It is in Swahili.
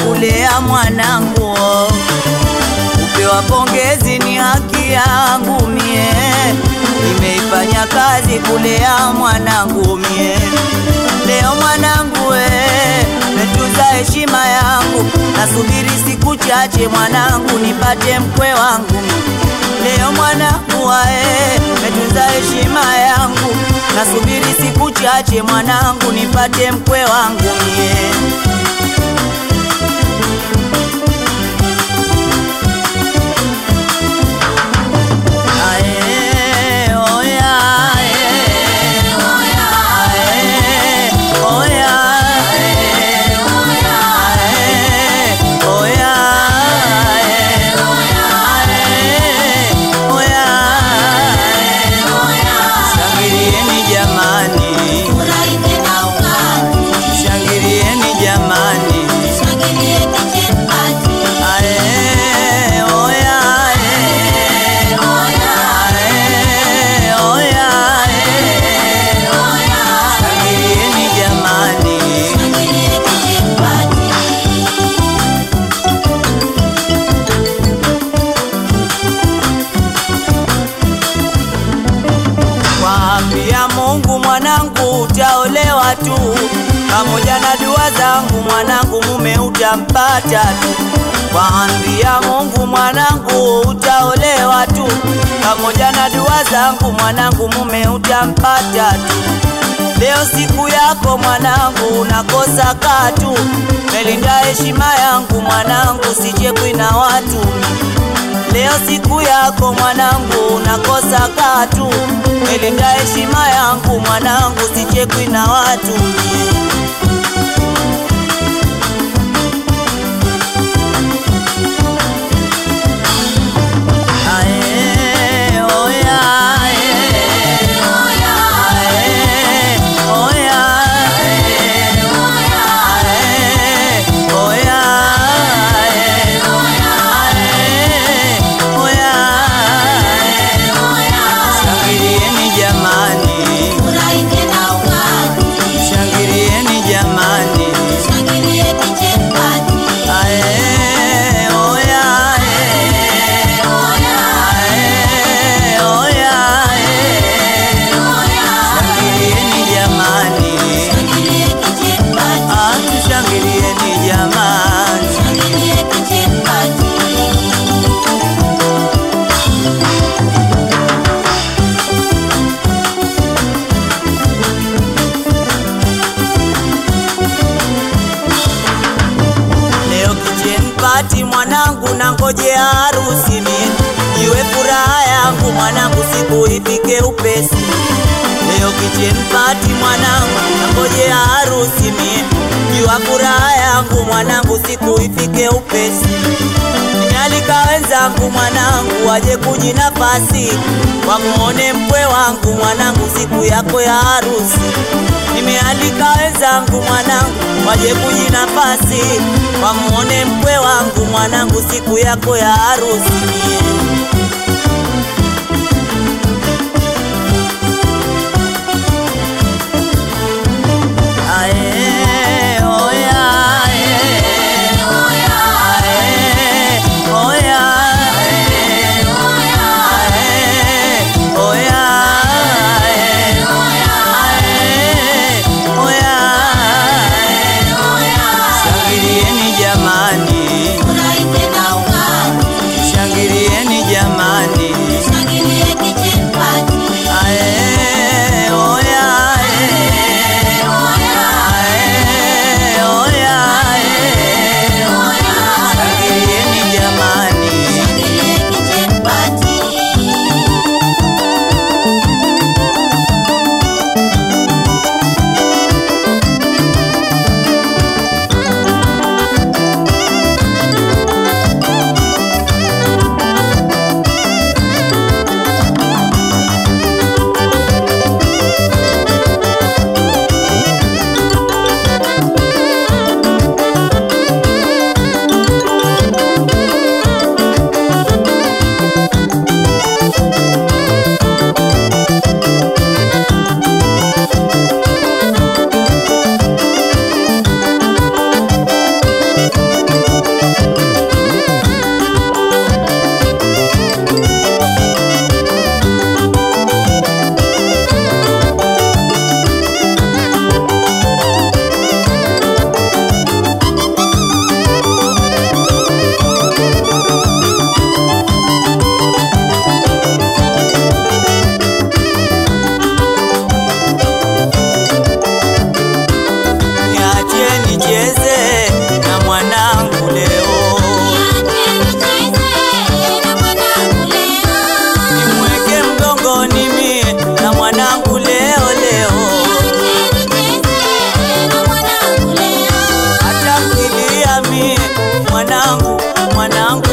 kulea mwanangu, kupewa pongezi ni haki yangu mie, nimeifanya kazi kulea mwanangu mie. Leo mwanangu we, metunza heshima yangu, nasubiri siku chache mwanangu nipate mkwe wangu. Leo mwanangu wae, metunza heshima yangu, nasubiri siku chache mwanangu nipate mkwe wangu mie. Ae, oya, ae, ae, oya, ae, ae, oya, ae, ae, oya, ae. Shangilieni jamani, shangilieni jamani, ae, oya, ae, ae, oya, ae. Shangilieni jamani. Kwambia Mungu mwanangu utaolewa tu, pamoja na dua zangu mwanangu mume utampata tu. Kwambia Mungu mwanangu utaolewa tu, pamoja na dua zangu mwanangu mume utampata tu. Leo siku yako mwanangu, unakosa katu, melinda heshima yangu mwanangu, sichekwi na watu Leo siku yako mwanangu, unakosa katu, melinda heshima yangu mwanangu, sichekwi na watu. Ae, oya, ae, ae, oya, ae, ae, oya, ae, ae, oya, ae. Shangilieni jamani, shangilieni jamani, ae, oya, ae, ae, oya, ae. Shangilieni jamani, atu shangilieni jamani. Leo kitchen party mwanangu, na ngojea harusi mie, iwe furaha yangu mwanangu, siku ifike upesi. Leo kitchen party mwanangu, na ngojea harusi mie, iwe furaha yangu mwanangu, siku ifike upesi. Nimealika wenzangu mwanangu, waje kuji nafasi, wamuone mkwe wangu mwanangu, siku yako ya harusi. Nimealika wenzangu mwanangu, waje kuji nafasi, wamuone mkwe wangu mwanangu, siku yako ya harusi mie. Ae, oya, ae, ae, oya, ae, ae, oya, ae, ae, oya, ae. Shangilieni jamani, shangilieni jamani. mwanangu